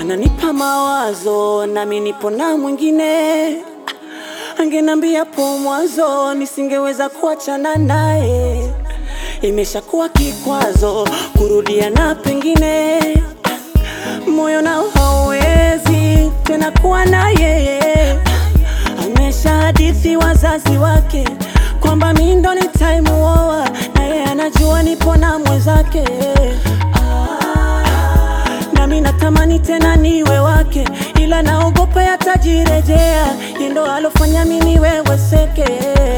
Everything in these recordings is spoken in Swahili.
ananipa mawazo, nami nipo na mwingine. Angenambia po mwanzo, nisingeweza kuachana naye. Imeshakuwa kikwazo kurudia na pengine moyo nao hauwezi tena kuwa na yeye. Amesha hadithi wazazi wake kwamba mi ndo nitaimuoa, na yeye anajua nipo na mwenzake. Nami natamani tena niwe wake, ila naogopa yatajirejea. Yeye ndo alofanya mi niweweseke.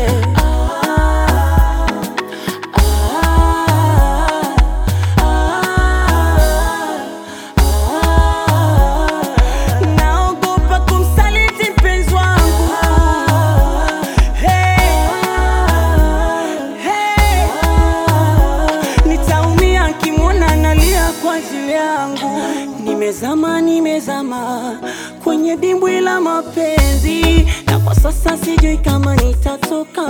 Naogopa kumsaliti mpenzi wangu. Hey, hey. Nitaumia nkimwona analia kwa ajili yangu. Nimezama, nimezama kwenye dimbwi la mapenzi, na kwa sasa sijui kama nitatoka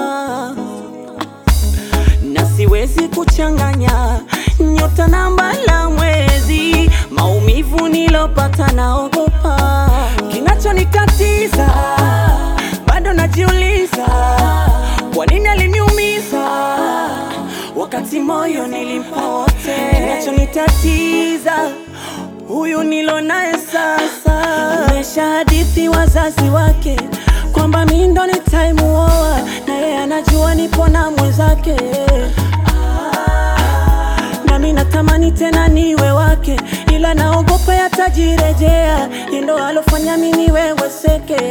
na siwezi kuchanganya nyota namba la mwezi. Maumivu nilopata naogopa, kinachonikatiza bado najiuliza, kwa nini aliniumiza wakati moyo nilimpa wote. Kinachonitatiza huyu nilo naye sasa, amesha hadithi wazazi wake kwamba mi ndo nitaimuoa, na yeye anajua nipo na mwenzake. Nami natamani tena niwe wake, ila naogopa yatajirejea. Yeye ndo alofanya mi niweweseke.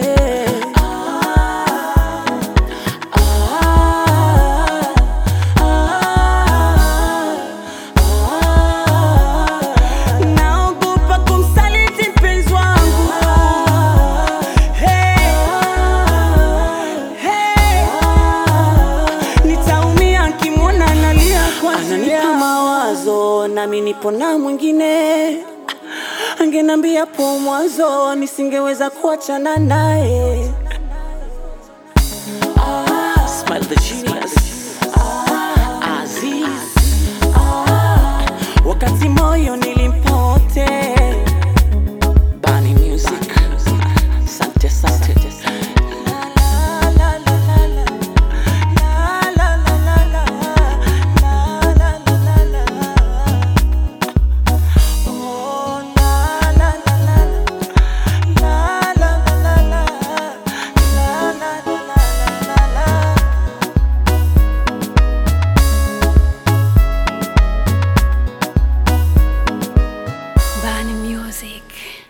Naogopa kumsaliti mpenzi wangu. Hey, hey. Nitaumia nkimwona analia kwa ajili yangu. mawazo, nami nipo na mwingine. Angenambia po mwanzo, nisingeweza kuachana naye. Smile the genius. Aziz. Wakati moyo nilimpa wote. Bani Music. Asante, asante. La, la, la, la, la. La, la, la, la, la. La, la, la, la, la. Oh, la, la, la, la, la. La, la, la, la, la. La, la, la, la, la, la. Bani Music.